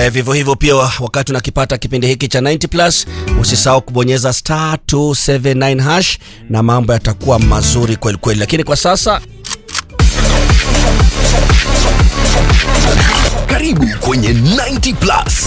Eh, vivyo hivyo pia wakati unakipata kipindi hiki cha 90 plus usisahau kubonyeza star 279 hash na mambo yatakuwa mazuri kweli kweli, lakini kwa sasa Karibu kwenye 90 plus.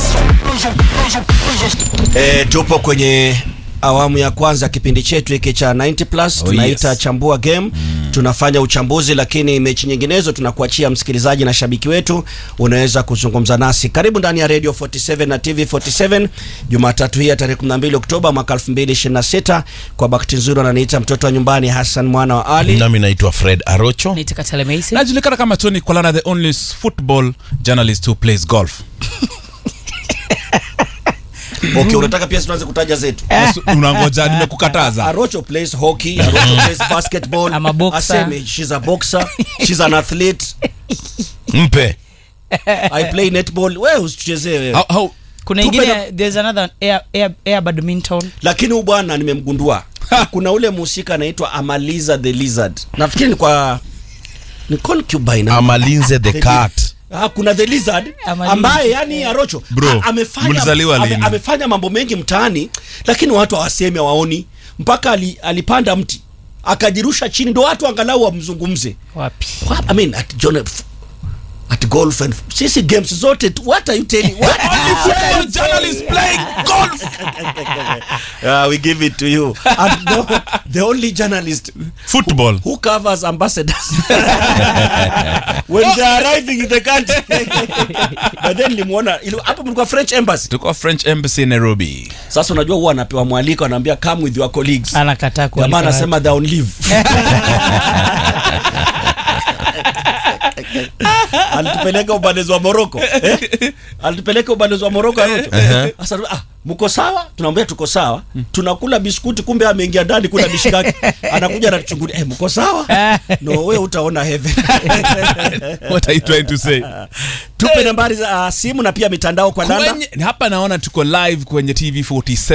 eh, tupo kwenye awamu ya kwanza ya kipindi chetu hiki cha 90 plus Oh, tunaita yes. chambua game tunafanya uchambuzi lakini mechi nyinginezo tunakuachia msikilizaji na shabiki wetu unaweza kuzungumza nasi karibu ndani ya radio 47 na tv 47 jumatatu hii ya tarehe 12 oktoba mwaka 2026 kwa bakti nzuri ananiita mtoto wa nyumbani hassan mwana wa ali nami naitwa fred arocho Nitika Telemesi. najulikana kama tony kolana the only football journalist who plays golf okay unataka pia tuanze kutaja zetu unangoja nimekukataza Arocho plays hockey, Arocho plays basketball. I'm a boxer. Aseme, she's a boxer, she's an athlete. mpe I play netball. Wewe usichezee wewe. How- how- Kuna Tupe ingine there's another air, air, air badminton. Lakini huyu bwana nimemgundua. Kuna ule mhusika anaitwa Amaliza the Lizard. Nafikiri ni kwa ni concubine. amalinze the cat Ah, kuna the lizard Amaliza. ambaye yani Arocho Bro, a- amefanya, mlizaliwa ame, lini? amefanya mambo mengi mtaani lakini watu hawasemi hawaoni mpaka ali, alipanda mti akajirusha chini ndo watu angalau wamzungumze Wapi? What? I mean, at John F- at golf and sisi games zote tu- what are you telling what football journalist playing golf uh, we give it to you and the, the only journalist football who covers ambassadors when they are arriving in the country but then limuona ili- hapo mlikuwa French embassy tuko french embassy nairobi sasa unajua huwa anapewa mwaliko anaambia come with your colleagues Anakataa kualika jamaa watu. anasema they're on leave alitupeleka ubalozi wa Moroko eh? alitupeleka ubalozi wa Moroko Arocho sasa ah, mko sawa tunamwambia tuko sawa tunakula biskuti kumbe ameingia ndani kula mishikaki anakuja anatuchungulia eh, mko sawa no wewe utaona heaven what are you trying to say tupe nambari za uh, simu na pia mitandao kwa danda kwenye, hapa naona tuko live kwenye tv 47